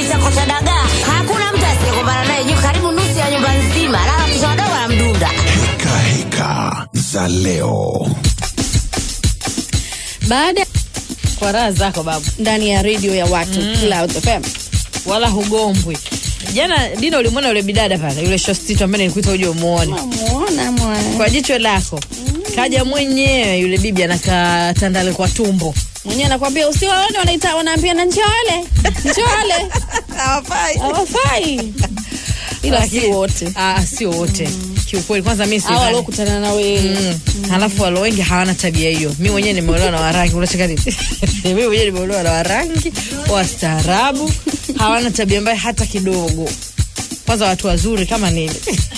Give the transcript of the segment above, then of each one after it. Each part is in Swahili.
chako cha dagaa, hakuna mtu asiyekumbana naye juu karibu nusu ya nyumba nzima, lala kisha wadogo wanamdunda. Heka heka za leo. baada kwa raha zako babu ndani ya redio ya watu Cloud FM. wala hugombwi jana dina ulimwona yule bidada pale yule shostito ambaye nilikuita uje umuone Muona mwana kwa jicho lako kaja mwenyewe yule bibi anakaa tandale kwa tumbo mwenyewe anakwambia usiwaone, wanaita wanaambia na njole njole, hawafai hawafai ila si Lakini- wote Ah, sio wote kiukweli kwanza mi au sidhani. waliokutana na wewe Mm. halafu walo wengi hawana tabia hiyo mi mwenyewe nimeolewa na warangi unacheka nini mi mwenyewe nimeolewa na warangi wastaarabu hawana tabia mbaya hata kidogo kwanza watu wazuri kama nini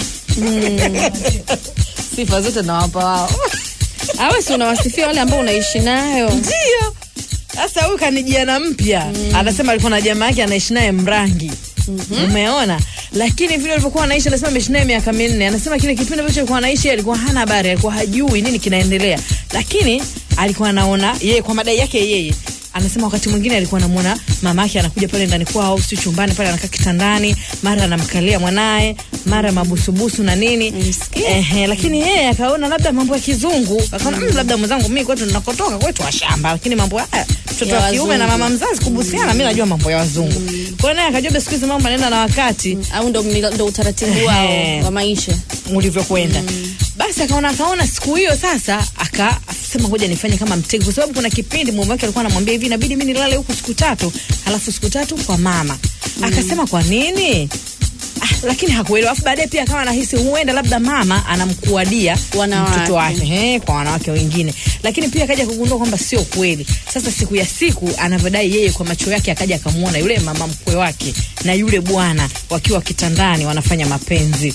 sifa zote nawapa wao awe si unawasifia wale ambao unaishi nayo ndio sasa huyu kanijiana mpya anasema alikuwa na jamaa yake anaishi naye mrangi umeona lakini vile alivyokuwa anaishi anasema ameishi naye miaka minne anasema kile kipindi ambacho alikuwa anaishi yeye alikuwa hana habari alikuwa hajui nini kinaendelea lakini alikuwa anaona yeye kwa madai yake yeye anasema wakati mwingine alikuwa anamwona mama yake anakuja pale ndani kwao si chumbani pale anakaa kitandani mara anamkalia mwanaye mara mabusubusu na nini Msikia. Ehe, lakini yeye akaona labda mambo ya kizungu akaona mm, labda mwenzangu mimi kwetu ninakotoka kwetu washamba lakini mambo haya mtoto Ya wa kiume na wazungu. mama mzazi kubusiana mi najua mambo ya wazungu kwa hiyo naye akajua siku hizi mambo anaenda na wakati au ndo, ndo utaratibu wao Ehe. wa maisha ulivyokwenda basi akaona akaona siku hiyo sasa akasema ngoja nifanye kama mtego kwa sababu kuna kipindi mume wake alikuwa anamwambia hivi inabidi mi nilale huku siku tatu halafu siku tatu kwa mama akasema kwa nini Ah, lakini hakuelewa afu baadaye pia akawa anahisi huenda labda mama anamkuadia Wanawake. mtoto wake he, kwa wanawake wengine lakini pia akaja kugundua kwamba sio kweli sasa siku ya siku anavyodai yeye kwa macho yake akaja akamwona yule mama mkwe wake na yule bwana wakiwa kitandani wanafanya mapenzi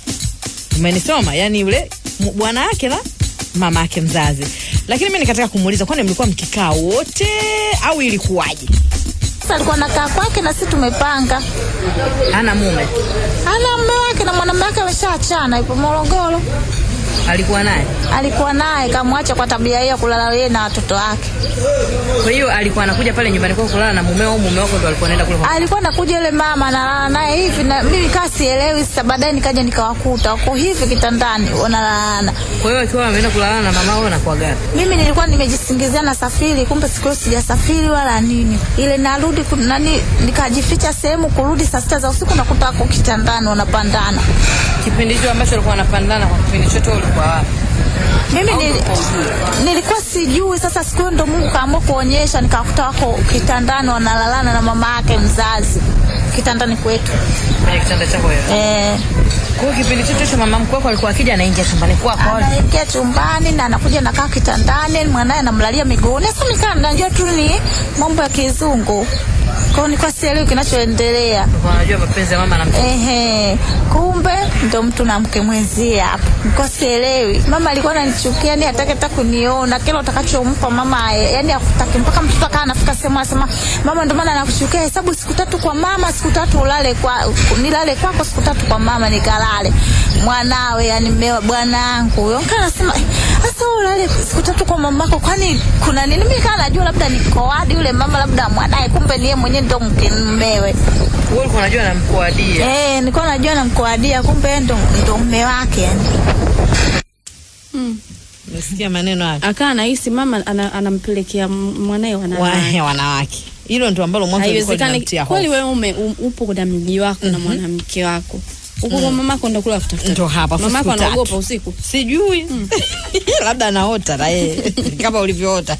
umenisoma yani yule m- bwana wake na mama yake mzazi lakini mi nikataka kumuuliza kwani mlikuwa mkikaa wote au ilikuwaje Sasa alikuwa nakaa kwake na sisi tumepanga. ana mume Ana mume wake na mwanamume wake ameshaachana, yupo Morogoro. alikuwa naye Alikuwa naye kamwacha kwa tabia hiyo ya kulala yeye na watoto wake. kwa hiyo alikuwa anakuja pale nyumbani kwako kulala na mumeo au mume wako ndo alikuwa anaenda kule kwa- Alikuwa nakuja yule mama analala naye hivi na mimi kaa sielewi. Sasa baadaye nikaja nikawakuta wako hivi kitandani wanalala. kwa hiyo akiwa ameenda kulala na mama au anakuwa gani Mimi nilikuwa nimejisingizia na safiri, kumbe siku hiyo sijasafiri wala nini. Ile narudi ku- nani, nikajificha sehemu, kurudi saa sita za usiku nakuta wako kitandani wanapandana. kipindi hicho ambacho alikuwa anapandana kwa kipindi chote wewe ulikuwa wapi Mimi nili, nilikuwa sijui. Sasa siku hiyo ndo Mungu kaamua kuonyesha, nikakuta wako kitandani wanalalana na mama yake mzazi kitandani kwetu kwenye kitanda chako wewe eh. kwa hiyo kipindi chote hicho mama mkwe wako alikuwa akija anaingia chumbani kwako anaingia chumbani na anakuja nakaa kitandani, mwanaye anamlalia miguuni. Sasa nikaa najua tu ni mambo ya kizungu, kwa hiyo nilikuwa sielewi kinachoendelea. Ulikuwa unajua mapenzi ya mama na mtoto Ehe, kumbe ndo mtu na mke mwenzie hapo. Nilikuwa sielewi. Mama alikuwa ananichukia, ni hataki hata kuniona. Kila utakachompa mama, eh, yani hakutaki mpaka mtoto akaa anafika sehemu anasema, mama, ndio maana nakuchukia, hesabu siku tatu kwa mama, siku tatu ulale kwa nilale kwako, siku tatu kwa mama nikalale. Mwanawe yani mmewa bwanangu huyo. Nikaa nasema, "Eh, sasa wewe ulale siku tatu kwa mamako, kwani kuna nini? Mimi kaa najua labda niko wadi yule mama labda mwanaye, kumbe ni yeye mwenyewe ndo mke mmewe. wewe ulikuwa unajua namkuadia Eh, nilikuwa najua namkoadia kumbe yeye ndo ndo mume wake yani. umesikia maneno hayo akaa anahisi mama ana, anampelekea m- mwanaye wanawake Wa- wanawake hilo ndio ambalo mwanzo lilikuwa haiwezekani linamtia kweli hofu wewe ume, um, upo na mji wako na mwanamke wako huko kwa mamako ndo kula kutafuta Ndo hapa, mamako siku tatu. anaogopa usiku sijui labda anaota na yeye kama ulivyoota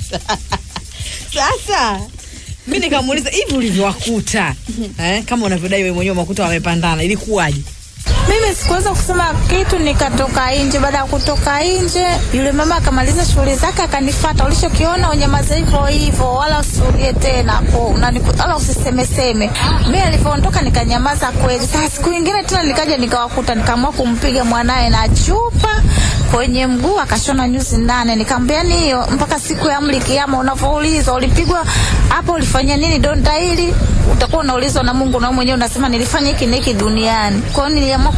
sasa mi nikamuuliza hivi ulivyowakuta eh, kama unavyodai wewe mwenyewe makuta wamepandana ilikuwaje Mimi sikuweza kusema kitu, nikatoka nje. Baada ya kutoka nje, yule mama akamaliza shughuli zake, akanifuata. Ulichokiona unyamaze hivyo hivyo, wala usirudie tena hapo, na niku- wala usisemeseme. Mimi alivyoondoka nikanyamaza kweli. Sasa siku nyingine tena nikaja nikawakuta, nikaamua kumpiga mwanaye na chupa kwenye mguu akashona nyuzi nane. Nikamwambia ni hiyo mpaka siku ya amri kiama, unavyoulizwa ulipigwa hapo, ulifanya nini donda hili, utakuwa unaulizwa na Mungu, na wewe mwenyewe unasema nilifanya hiki na hiki duniani. Kwa hiyo niliamua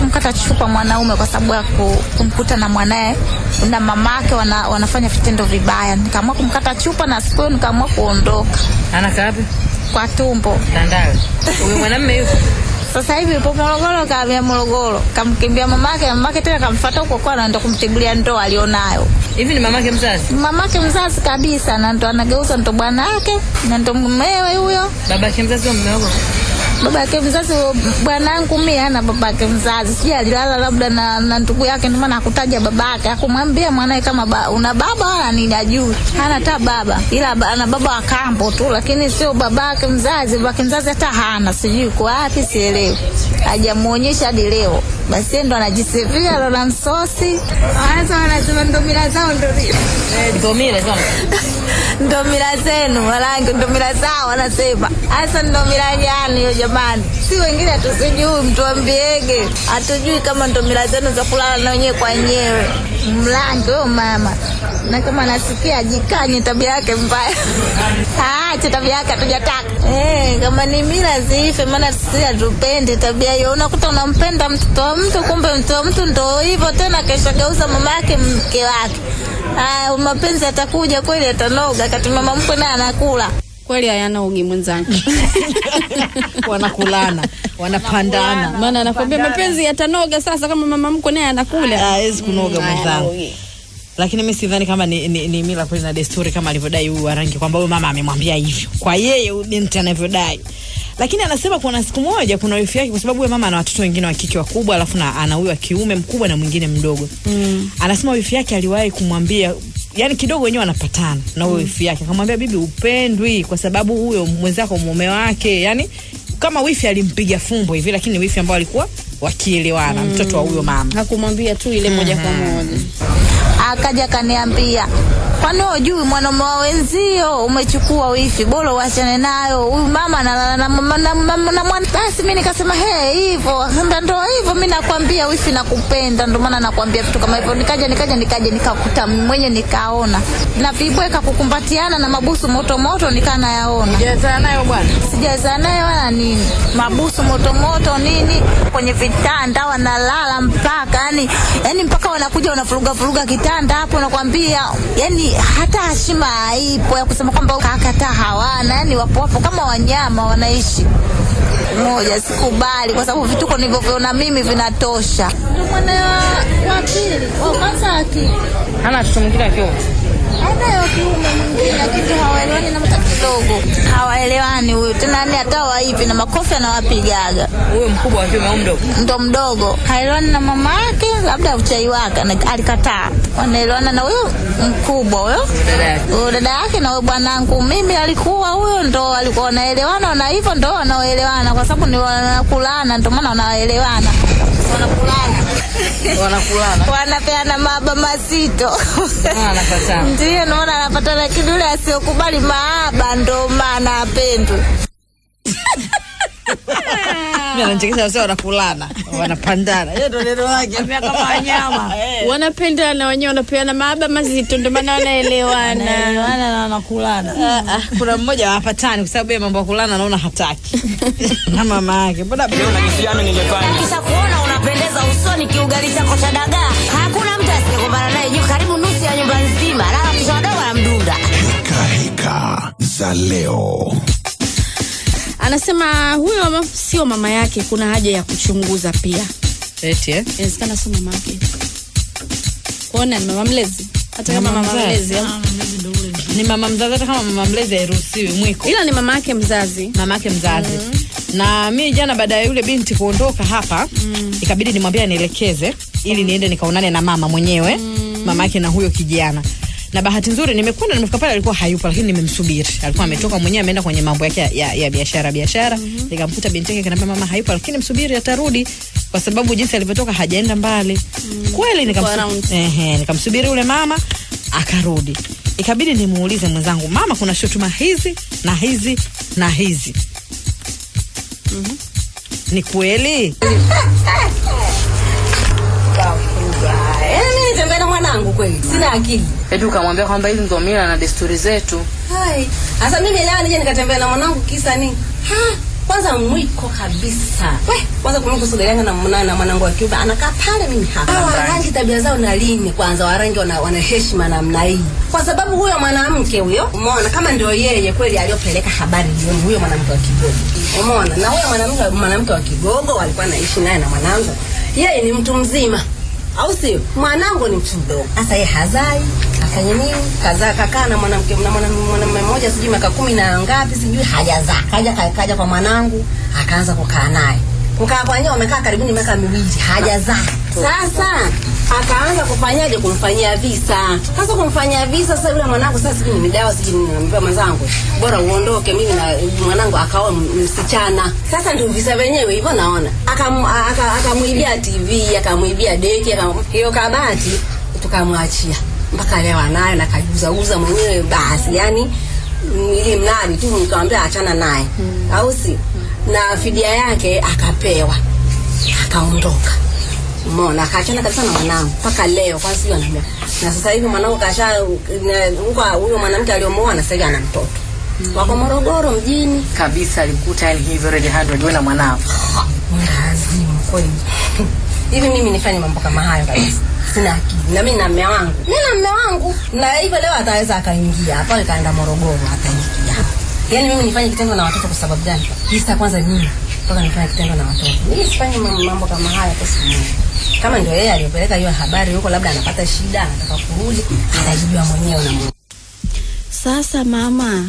kumkata chupa mwanaume kwa sababu ya ku- kumkuta na mwanaye na mamake wana, wanafanya vitendo vibaya. Nikaamua kumkata chupa na siku hiyo nikaamua kuondoka anakaa wapi kwa tumbo. Tandale. huyu mwanamume yuko Sasa hivi yupo Morogoro, kahamia Morogoro, kamkimbia mamake, na mamake tena kamfuata huko kwa anaenda kumtibulia ndoa alionayo. hivi ni mamake mzazi Mamake mzazi kabisa, na ndo anageuza ndo bwana yake na ndo mumewe huyo. babake mzazi wa mume wako baba yake mzazi bwanangu mimi hana baba yake mzazi sijui alilala labda na, na ndugu yake ndio maana hakutaja baba yake akumwambia mwanae kama ba, una baba wala nini ajui hana hata baba ila ba, ana baba wa kambo tu lakini sio baba yake mzazi baba yake mzazi hata hana sijui kwa wapi sielewi hajamuonyesha hadi leo basi yeye ndo anajisifia lola msosi sasa wanasema ndo mila zao ndo vile ndio mimi lazima ndo mila zenu warangi ndo mila zao wanasema hasa ndo mila gani hiyo jamani si wengine hatusijui mtuambiege hatujui kama ndo mila zenu za kulala na wenyewe kwa wenyewe mlangi huyo mama na kama nasikia ajikanye tabia yake mbaya aache tabia yake hatujataka Eh, kama ni mila ziife maana sisi hatupendi tabia hiyo unakuta unampenda mtoto wa mtu kumbe mtoto wa mtu ndo hivyo tena kesho geuza mama yake mke wake Aya, mapenzi atakuja kweli atanoga kati mama mkwe naye anakula kweli hayana ugi mwenzangu wanakulana wanapandana maana anakwambia mapenzi yatanoga sasa kama mama mkwe naye anakula hawezi kunoga Mm, hayana mwenzangu ugi. lakini mi sidhani kama ni, ni, ni mila kweli na desturi kama alivyodai huyu warangi kwamba huyu mama amemwambia hivyo kwa yeye huyu binti anavyodai lakini anasema kuna siku moja kuna wifi yake kwa sababu huyo mama ana watoto wengine wa kike wakubwa alafu na ana huyu wa kiume mkubwa na mwingine mdogo mm. anasema wifi yake aliwahi kumwambia yani kidogo wenyewe wanapatana na huyo wifi yake akamwambia bibi upendwi kwa sababu huyo mwenzako mume wake yani kama wifi alimpiga fumbo hivi lakini wifi ambao alikuwa wakielewana mm. mtoto wa huyo mama hakumwambia tu ile moja kwa moja akaja akaniambia kwani hujui mwanaume wa wenzio umechukua wifi bora uachane nayo huyu mama analala na mama na, na, na mwana basi mi nikasema he hivyo ndo ndo hivyo mi nakwambia wifi nakupenda ndo maana nakwambia vitu kama hivyo nikaja nikaja nikaja nikakuta mwenye nikaona na vibweka kukumbatiana na mabusu moto moto nikaa nayaona jazaa nayo bwana sijazaa naye wala nini mabusu motomoto nini kwenye vitanda wanalala mpaka yani, yani mpaka wanakuja wanafuruga furuga kitanda hapo nakwambia yani hata heshima haipo ya kusema kwamba kakata hawana yani wapo wapo kama wanyama wanaishi moja sikubali kwa sababu vituko nilivyoviona mimi vinatosha ndio mwana wa- wa pili wa kwanza aki hana watoto mwingine akiwa anayo kiume mwingine lakini hawaelewani na mta kidogo hawaelewani huyu tena yani hata waivi na makofi anawapigaga huyo mkubwa wa kiume au mdogo ndo mdogo haelewani na mama yake labda uchai wake na- alikataa wanaelewana na huyo mkubwa huyo dada yake huyo dada yake na huyo bwanangu mimi alikuwa huyo ndo alikuwa wanaelewana na hivyo ndo wanaoelewana kwa sababu ni wanakulana ndo maana wanaelewana wanakulana wanakulana wanapeana maaba mazito Ah, anapatana. ndio naona anapata lakini yule asiyokubali maaba ndo maana apendwe Mimi ananichekesha sasa wanakulana wanapandana hiyo ndio neno lake amia kama wanyama wanapendana wenyewe wanapeana maaba mazito ndio maana wanaelewana wanaelewana na wanakulana Ah, ah, kuna mmoja hawapatani kwa sababu yeye mambo ya kulana anaona hataki na mama yake mbona kisha kuona unapendeza usoni kiugali chako cha dagaa hakuna mtu asiyekumbana naye juu karibu nusu ya nyumba nzima lala kisha wadogo anamdunda Heka heka za leo. anasema huyo mama sio mama yake kuna haja ya kuchunguza pia eti eh inawezekana sio mama yake kuona ni mama mlezi hata kama Mama mama mzazi. mlezi au- ni mama mzazi hata kama mama mlezi hairuhusiwi mwiko ila ni mama yake mzazi mama yake mzazi na mi jana baada ya yule binti kuondoka hapa mm. ikabidi nimwambie anielekeze ili niende nikaonane na mama mwenyewe mm. mama yake na huyo kijana na bahati nzuri nimekwenda nimefika pale alikuwa hayupo lakini nimemsubiri alikuwa ametoka mwenyewe ameenda kwenye mambo yake ya, ya, ya biashara biashara mm-hmm. nikamkuta binti yake kanaambia mama hayupo lakini msubiri atarudi kwa sababu jinsi alivyotoka hajaenda mbali mm. kweli Kwa nikamsu- round. ehe, nikamsubiri yule mama akarudi ikabidi nimuulize mwenzangu mama kuna shutuma hizi na hizi na hizi ni kweli mimi nitembea na mwanangu kweli sina akili eti ukamwambia kwamba hizi ndo mila na desturi zetu hai sasa mimi leo nije nikatembea na mwanangu kisa nini Ha, kwanza mwiko kabisa we kwanza kumwiko kusogeleana na, na, na mwanangu wa kiume anakaa pale mimi hapa Hawa warangi tabia zao na lini kwanza warangi wana, wana heshima namna hii kwa sababu huyo mwanamke huyo umeona kama ndio yeye kweli aliyopeleka habari jioni huyo mwanamke wa kigogo umeona na huyo mwanamke mwanamke wa kigogo walikuwa naishi naye na mwanangu yeye ni mtu mzima au sio mwanangu ni mtu mdogo sasa yeye hazai afanye nini kazaa kakaa na mwanamke na mwana- mwanamume mmoja sijui miaka kumi na ngapi sijui hajazaa kaja ka- kaja kwa mwanangu akaanza kukaa naye kukaa kwa nyewe wamekaa karibuni miaka miwili hajazaa sasa akaanza kufanyaje kumfanyia visa sasa kumfanyia visa sasa yule mwanangu sasa sijui ni dawa sijui nini naambia mwenzangu bora uondoke mimi na mwanangu akaoa m- msichana sasa ndio visa vyenyewe hivyo naona Akam- aka- akamwibia tv akamwibia deki akam- hiyo kabati tukamwachia mpaka leo anayo na kajiuzauza mwenyewe basi yani mm, ili mradi tu nikamwambia achana naye au si na fidia yake akapewa akaondoka Umeona, akaachana kabisa na mwanangu mpaka leo, kwanza sijui ana miaka na sasa hivi mwanangu kasha na- huko huyo mwanamke aliomuoa na sasa hivi ana mtoto wako Morogoro mjini. kabisa alikuta yani hivyo ready handled wewe na mwanao Lazimu kweli hivi mimi nifanye mambo kama hayo kabisa sina akili na mimi na mme wangu mimi na mme wangu na hivyo leo ataweza akaingia hapa akaenda Morogoro ataingia hapa yaani mimi nifanye kitendo na watoto kwa sababu gani kisa kwanza nini mpaka nifanye kitendo na watoto mimi sifanye mam- mambo kama haya kwa siku moja kama ndio yeye aliyopeleka hiyo habari huko labda anapata shida anataka kurudi atajijua mwenyewe na Mungu Sasa mama,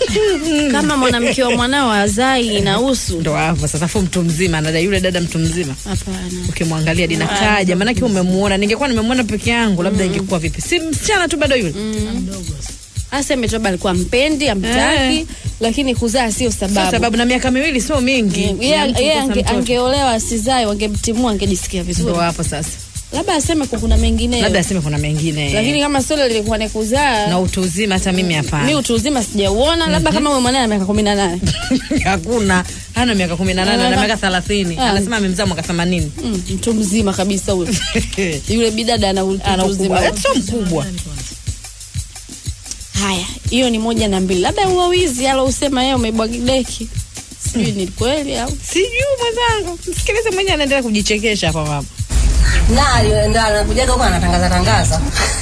kama mwanamke wa mwanao azai inahusu? ndo hapo sasa fu mtu mzima anadai yule dada mtu mzima Hapana. ukimwangalia dinakaja maanake umemuona ningekuwa nimemuona peke yangu labda ingekuwa vipi si msichana tu bado yule Aseme tu labda alikuwa mpendi, amtaki, Eh. lakini kuzaa sio Sio sababu. sababu na miaka miwili sio mingi Yeye Ya mtu yeye kukosa ange, mtoto. angeolewa asizae, wangemtimua, angejisikia ndo vizuri. hapo sasa Labda aseme kwa kuna mengineyo, labda aseme kuna mengine lakini kama sio lilikuwa ni kuzaa na utu uzima hata mimi mi hapana utu uzima sijauona, labda kama huyo mwanae ana miaka kumi na nane hakuna hana miaka kumi na nane ana Ana- miaka thelathini Ah. anasema amemzaa mwaka themanini Mm, mtu mzima kabisa huyo. Yule bidada ana utu ana uzima. ukubwa sio mkubwa Haya, hiyo ni moja na mbili. Labda huo wizi alousema yeye umebwagideki, sijui ni kweli au sijui mwenzangu msikilize mwenyewe anaendelea kujichekesha hapa mama na alienda anakujaga huko anatangaza tangaza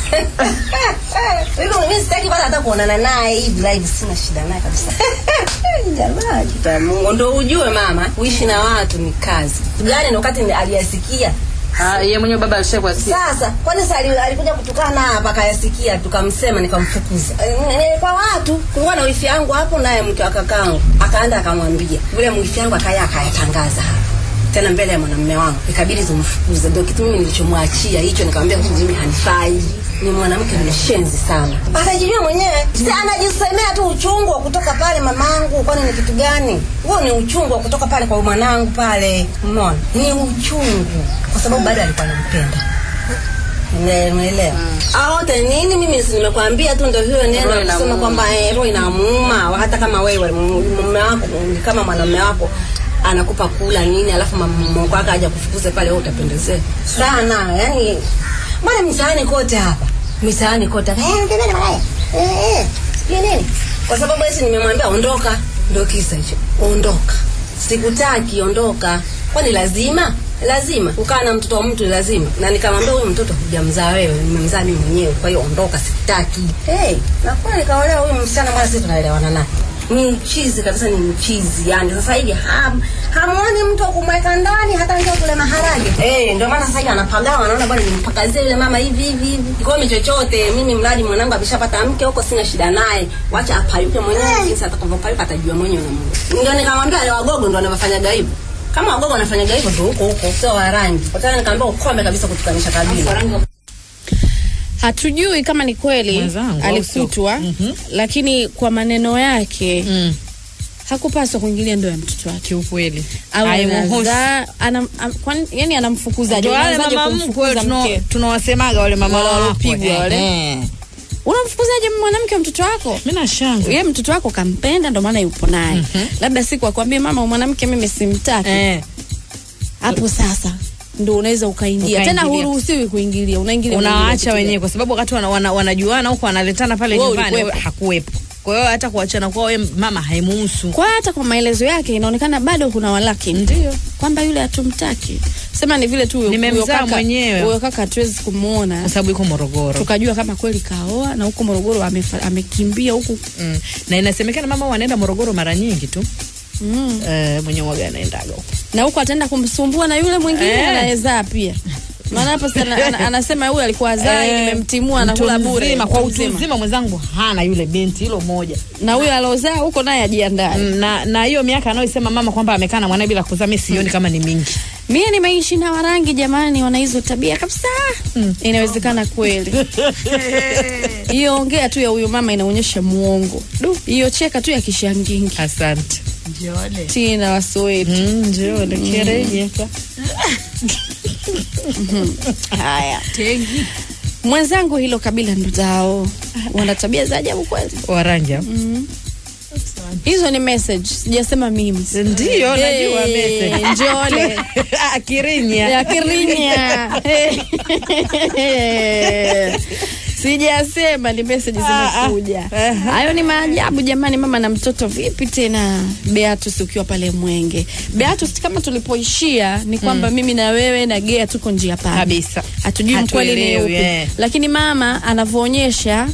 hivyo mimi sitaki kwanza hata kuonana naye hivi live sina shida naye kabisa jamaa kita Mungu ndo ujue mama kuishi na watu ni kazi gani na wakati aliyasikia Ah, yeye mwenyewe baba alishakuwa si sasa kwani sasa ali- alikuja kutukana hapa akayasikia tukamsema nikamfukuza Eh, kwa watu kulikuwa na wifi yangu hapo naye mke wa kakangu akaenda akamwambia yule wifi yangu akaya akayatangaza hapa tena mbele ya mwanamume wangu ikabidi tumfukuze ndio kitu mimi nilichomwachia hicho nikamwambia huyu mimi hanifai ni mwanamke mshenzi sana atajijua mwenyewe si anajisemea tu uchungu wa kutoka pale mamangu kwani ni kitu gani huo ni uchungu wa kutoka pale kwa mwanangu pale umeona ni uchungu kwa sababu bado alikuwa anampenda Ne- umeelewa aote nini mimi si nimekwambia tu ndio hiyo Roho neno inamuuma. kusema kwamba eh, roho inamuuma hata kama wewe mume wako ni kama mwanamume wako anakupa kula nini alafu mama wako aja kufukuze pale wewe utapendezea sana yani mbona mitaani kote hapa mitaani kote hapa eh tena malaya eh eh sijui nini kwa sababu esi nimemwambia ondoka ndio kisa hicho ondoka sikutaki ondoka kwani lazima lazima kukaa na mtoto wa mtu lazima na nikamwambia huyu mtoto hujamzaa wewe nimemzaa mimi mwenyewe kwa hiyo ondoka sitaki hey, na kweli nikaolewa huyu msichana mara sisi tunaelewana naye ni mchizi kabisa ni mchizi yani sasa hivi ham, hamuoni mtu wa kumweka ndani hata ndio kule maharage eh ndio maana sasa hivi anapagawa anaona bwana nimpakazie yule mama hivi hivi hivi kikomi chochote mimi mradi mwanangu ameshapata mke huko sina shida naye wacha apayuke mwenyewe jinsi atakavyopayuka atajua mwenyewe na Mungu ndio nikamwambia wale wagogo ndio wanafanyaga hivyo kama wagogo wanafanyaga hivyo ndio huko huko sio wa rangi kwa tena nikamwambia ukome kabisa kutukanisha kabila hatujui kama ni kweli Mwenzangu, au alikutwa lakini kwa maneno yake mm. hakupaswa kuingilia ndoa ya mtoto wake kiukweli Awe Haimuhusu. anazaa- anam, am, kwani- yani anamfukuzaje Ndio wale Unaanzaje mama mkwe kumfukuza tuno- mke tunawasemaga wale mama Wale wakwe. waliopigwa wale. Eh. unamfukuzaje mwanamke wa mtoto wako mimi nashanga ye mtoto wako kampenda ndo maana yupo naye labda siku akwambie mama huyu mwanamke mimi simtaki eh. hapo sasa ndo unaweza ukaingia tena Ukaingilia. huruhusiwi kuingilia unaingilia mwenyewe unawaacha kitu wenyewe gani? kwa sababu wakati wana, wana, wanajuana huko wanaletana pale Wewe nyumbani ulikuwepo. wewe hakuwepo kwa hiyo hata kuachana kwao yeye mama haimuhusu kwa hata kwa maelezo yake inaonekana bado kuna walaki Ndio. kwamba yule hatumtaki sema ni vile tu huyo- Nimemzaa huyo kaka- mwenyewe. huyo kaka hatuwezi kumwona kwa sababu iko Morogoro tukajua kama kweli kaoa na huko Morogoro amefa- amekimbia huku mm. na inasemekana mama huwa anaenda Morogoro mara nyingi tu mm. eh, mwenye waga anaendaga huko na huko ataenda kumsumbua na yule mwingine Eh. anayezaa pia maana hapo sana ana, anasema huyu alikuwa azai Eh, nimemtimua mtu anakula bure mzima, kwa mtu utu mzima. mzima mwenzangu hana yule binti hilo moja na huyo aliozaa huko naye ajiandae Mm, na na hiyo miaka anayoisema mama kwamba amekaa na mwanae bila kuzaa mi sioni kama ni mingi mie nimeishi na warangi jamani wana hizo tabia kabisa inawezekana kweli hiyo ongea tu ya huyo mama inaonyesha muongo Du, hiyo cheka tu ya kishangingi asante tina wasowetu mm, njoo nikireje haya mwenzangu hilo kabila ndo zao wana tabia za ajabu kweli waranja hizo ni message sijasema mimi ndio najua Eh, message. njole Ah, kirinya ya kirinya sijasema ni message zimekuja Ah, ah. hayo ni maajabu jamani mama na mtoto vipi tena beatus ukiwa pale mwenge beatus kama tulipoishia ni kwamba mimi na wewe na gea tuko njia pale kabisa hatujui mkweli ni Hatuelewi, upi eh. lakini mama anavyoonyesha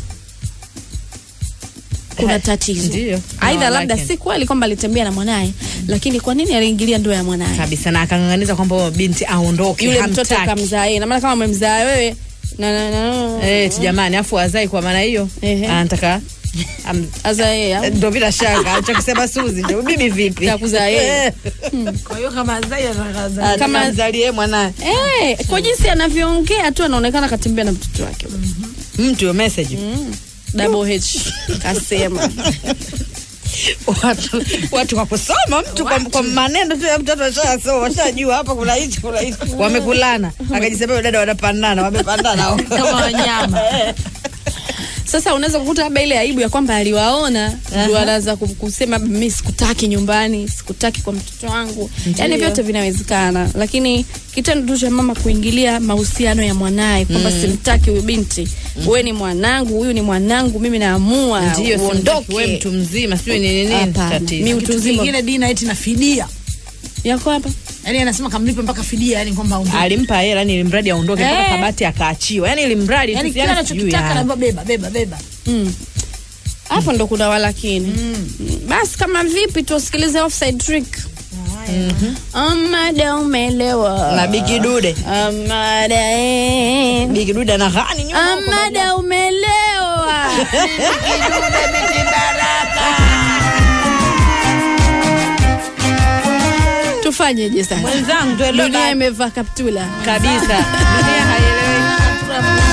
kuna tatizo Ndio. aidha No, labda like si kweli kwamba alitembea na mwanaye lakini kwa nini aliingilia ndoa ya mwanaye kabisa na akang'ang'aniza kwamba huyo binti aondoke yule mtoto hamtaki. kamzaa yeye na maana kama amemzaa wewe na, na, na, Eh, eti jamani afu azai kwa maana hiyo Ehe. anataka am- aza yeye au? ndo bila shaka alichokisema Suzi ndio bibi vipi Kakuzaa yeye. Kwa hiyo kama Zai anataka kama Kama- mzalie mwanae Eh, kwa jinsi anavyoongea tu anaonekana katembea na mtoto wake mtu yo message double H kasema watu watu kwa kusoma mtu kwa, kwa maneno tu ya mtoto ashasoma washajua hapa kuna hichi kuna hichi wamekulana akajisema huyo dada wanapandana wamepandana kama wanyama. sasa unaweza kukuta labda ile aibu ya kwamba aliwaona ndio anaanza ku- kusema mi sikutaki nyumbani sikutaki kwa mtoto wangu yaani vyote vinawezekana lakini kitendo tu cha mama kuingilia mahusiano ya mwanaye kwamba simtaki huyu binti wewe ni mwanangu huyu ni mwanangu mimi naamua ndio uondoke we mtu mzima sijui ni nini Hapana. tatizo Mi utu Kitu uzima kingine Dina eti na fidia. yako hapa Yaani anasema kamlipe mpaka fidia yani kwamba aondoke. alimpa hela yani ili mradi aondoke mpaka Eh. kabati akaachiwa yani ili mradi Yaani tu, kila yani sijui anachokitaka yani. anaambiwa beba beba beba. Mm. hapo ndo kuna walakini mm. basi kama vipi tusikilize offside trick amada umelewa na bikidude amada eh. bikidude na ghani nyuma huko amada umelewa tufanyeje sasa mwenzangu tuelewe dunia ba- imevaa kaptula kabisa dunia haieleweki